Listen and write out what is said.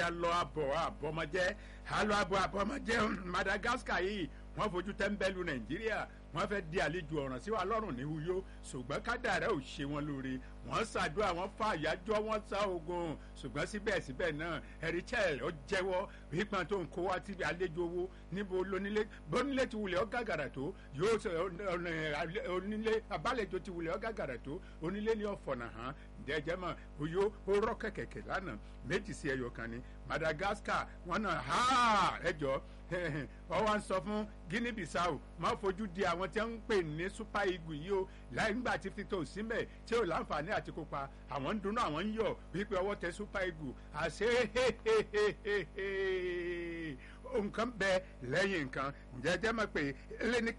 alọ abọ̀ àbọ̀mọjẹ́ alọ abọ̀ àbọ̀mọjẹ́ Madagascar yìí wọ́n fojú tẹ́ńbẹ́lú Nàìjíríà wọ́n fẹ́ di àlejò ọ̀ràn sí wa lọ́rùn ní Uyo ṣùgbọ́n kádàrá ò ṣe wọn lóore wọ́n ṣàdúrà wọ́n fa àyájọ́ wọ́n sá ogun ṣùgbọ́n síbẹ̀síbẹ̀ náà Eritrea ó jẹ́wọ́ wípé tó ń kó wá sí àlejò owó níbo lónílé bónílé ti wulẹ̀ ọ́ gàgàrà tó yóò ṣe onílé abálejò ti wulẹ̀ ọ́ gàgàrà tó onílé ní ọ̀fọ̀nà hàn jẹjẹ mọ Uyo ó rọ kẹ̀kẹ̀kẹ̀ lánàá méjì sí ẹyọ kan ní Madagascar wọn náà ha ẹjọ ọ wá ń sọ fún Guinea Bissau má fojú di àwọn tí wọ́n ń pè ní Super Eagles yìí o láì nígbà tí Victor Osimhen tí ò láǹfààní àti kópa àwọn ń dunnú àwọn ń yọ̀ wípé ọwọ́ tẹ Super Eagles àṣẹ nǹkan bẹ lẹ́yìn nǹkan jẹjẹ mọ̀ pé ẹlẹ́ni